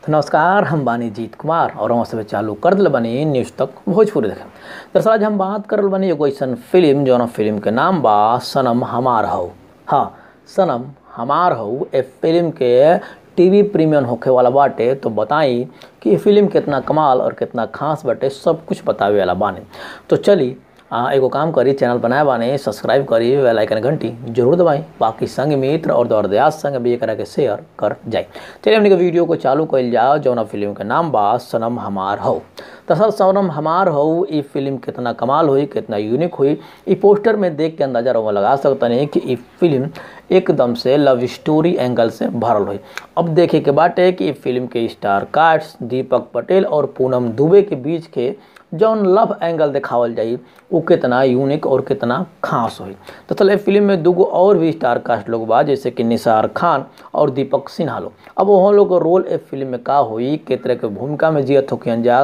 तो नमस्कार हम बानी जीत कुमार और हम सब चालू कर दिल बानी न्यूज़ तक भोजपुरी देखें दरअसल आज हम बात करल बानी एगो ऐसन फिल्म जौन फिल्म के नाम बा सनम हमार हौ हाँ सनम हमार हौ ए फिल्म के टीवी प्रीमियम होखे वाला बाटे तो बताई कि ये फिल्म कितना कमाल और कितना खास बाटे सब कुछ बतावे वाला बानी तो चली आ, एगो काम करी चैनल बनाए बाने सब्सक्राइब करी बेल आइकन घंटी जरूर दबाई बाकी संग मित्र और दौर दयास संग भी एकरा के शेयर कर जाए चलिए हमने के वीडियो को चालू कइल जाओ जौना फिल्म के नाम बा सनम हमार हौ दरअसल सनम हमार हौ ई फिल्म कितना कमाल हुई कितना यूनिक हुई ई पोस्टर में देख के अंदाजा रहुआ लगा सकता नहीं कि ई फिल्म एकदम से लव स्टोरी एंगल से भरल हुई अब देखे के बाटे कि ई फिल्म के स्टार कास्ट दीपक पटेल और पूनम दुबे के बीच के जौन लव एंगल देखावल जाई वो कितना यूनिक और कितना खास हुई तो चल फिल्म में दूगो और भी स्टार कास्ट लोग बा जैसे कि निसार खान और दीपक सिन्हा लोग अब वहाँ लोग का रोल ए फिल्म में का हुई के तरह के भूमिका में जियत होखियन जा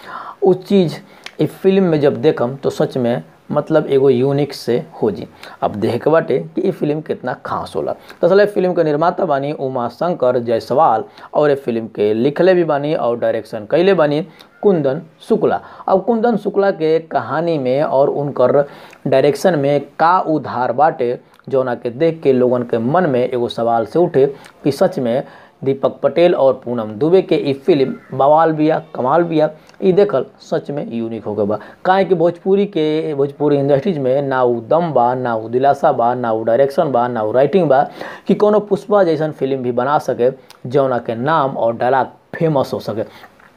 उस चीज़ इस फिल्म में जब देखम तो सच में मतलब एगो यूनिक से हो जी अब देख के बाटे कि ये फिल्म कितना खास होला दरअसल तो फिल्म के निर्माता बानी उमा शंकर जायसवाल और ये फिल्म के लिखले भी बानी और डायरेक्शन कैले बानी कुंदन शुक्ला अब कुंदन शुक्ला के कहानी में और उनकर डायरेक्शन में का उधार बाटे जौना के देख के लोगन के मन में एगो सवाल से उठे कि सच में दीपक पटेल और पूनम दुबे के ई फिल्म बवाल बिया कमाल बिया ई देखल सच में यूनिक हो गए बा काहे कि भोजपुरी के भोजपुरी इंडस्ट्रीज में ना उ दम बा ना उ दिलासा बा ना उ डायरेक्शन बा ना उ राइटिंग बा कि कोनो पुष्पा जैसन फिल्म भी बना सके जौना के नाम और डायलॉग फेमस हो सके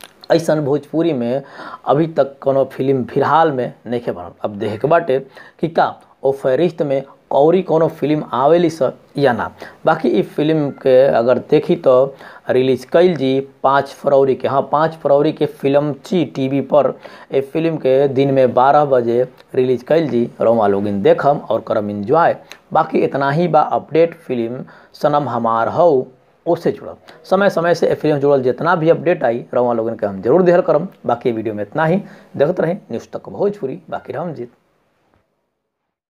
ऐसन भोजपुरी में अभी तक कोनो फिल्म फिलहाल में नहीं बनल अब देख के बाटे कि का ओ फहरिस्त में कौरी कोनो फिल्म आवेली स या ना बाकी ई फिल्म के अगर देखी तो रिलीज कैल जी पाँच फरवरी के हाँ पाँच फरवरी के फिल्म ची टीवी पर ए फिल्म के दिन में बारह बजे रिलीज कैल जी रोमा लोगिन देखम और करम इंजॉय बाकी इतना ही बा अपडेट फिल्म सनम हमार हौ उससे जुड़ल समय समय से फिल्म जुड़ल जितना भी अपडेट आई रवा लोगन के हम जरूर देहल करम बाकी वीडियो में इतना ही देखते रहें न्यूज़ तक भोजपुरी बाकी राम जीत